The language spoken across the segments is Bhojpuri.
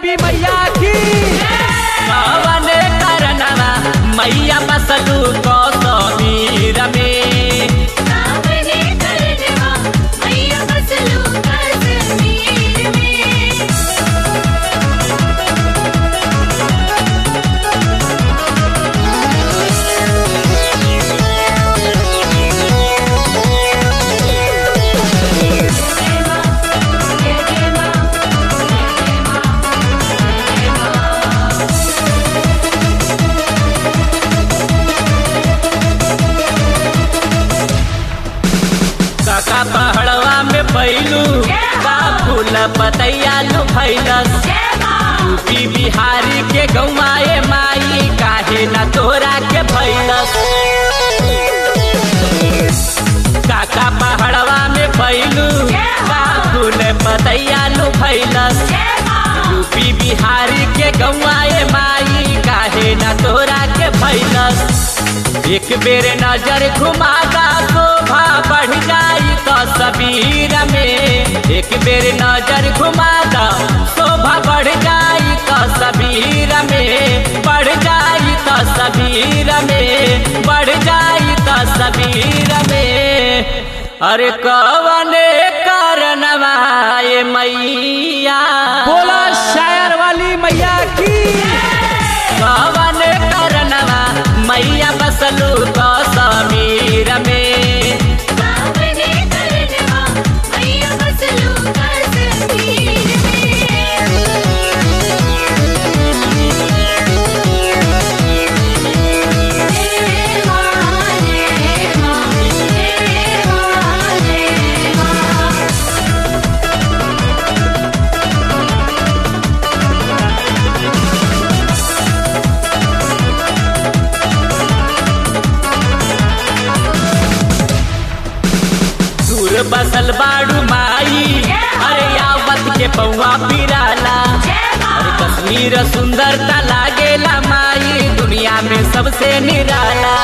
देवी मैया की कवन करनवा मैया बसलू कौसमीर में सावने करनवा मैया बसलू कश्मीर में काका पहड़वा में पैलू का फूल पतैया लू भैलस यूपी बिहारी के गौमाए माई काहे न तोरा के भैलस काका पहड़वा में पैलू का फूल पतैया लू भैलस यूपी बिहारी के गौआए माई काहे न तोरा के भैलस एक बेर नजर घुमादा शोभा बढ़ जाई तो सबीर में एक बेर नजर घुमादा शोभा बढ़ जाई तो सबीर में बढ़ जाई तो सबीर में बढ़ जाई तो सबीर में अरे कवने कारणवा ये मैया बोला शायर वाली मैया की कवन करनवा मैया बसलू कौसमीर में सावने करनवा मैया बसलू कश्मीर में दूर बसल बाड़ू माई अरे यावत के पौआ पिराला अरे कश्मीर सुंदरता लागेला माई दुनिया में सबसे निराला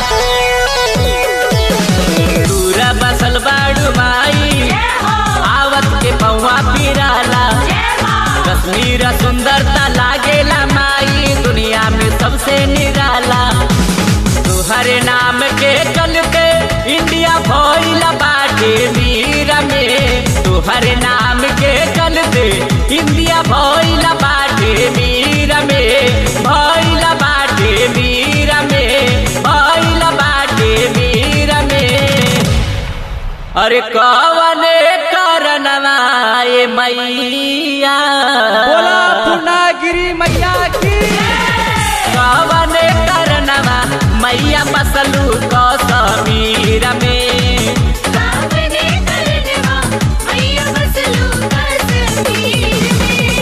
दूर बसल बाड़ू माई आवत के पौआ पिराला कश्मीर सुंदरता लागेला माई दुनिया में सबसे निराला तुहरे नाम के चलते इंडिया भइल बाटे वीर में तुहरे नाम के चलते इंडिया भइल बाटे वीर में भइल बाटे वीर में भइल बाटे वीर में अरे कवने कारणवा ये मैया बोला पूर्णागिरी मैया की कवन करनवा मैया बसलू कौसमीर में सावने करनवा मैया बसलू कश्मीर में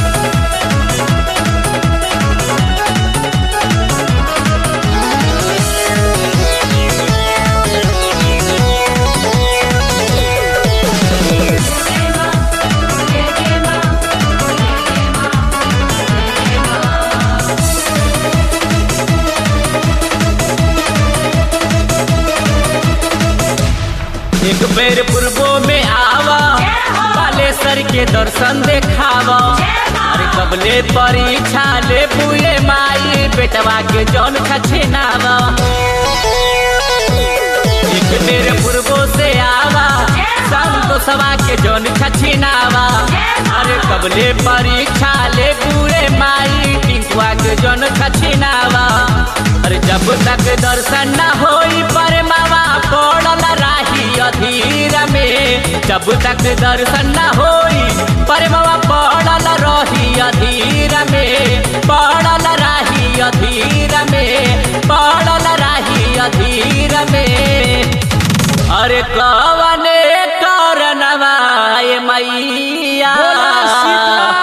एक बेर पूर्वो में आवा बालेश्वर के दर्शन देखावा अरे कबले परीक्षा ले पुए माई बेटवा के जौन खछेनावा एक बेर पूर्वो से आवा संतोषवा के जौन खछेनावा अरे कबले परीक्षा ले पूरे माई टिंकुआ के जौन खछेनावा अरे जब तक दर्शन न होई पर मावा पड़ल राही अधीर में जब तक दर्शन न होई पर मावा पड़ल रही अधीर में पड़ल राही अधीर में पड़ल राही अधीर में अरे कवने कारणवा ये मैया बोला शीतला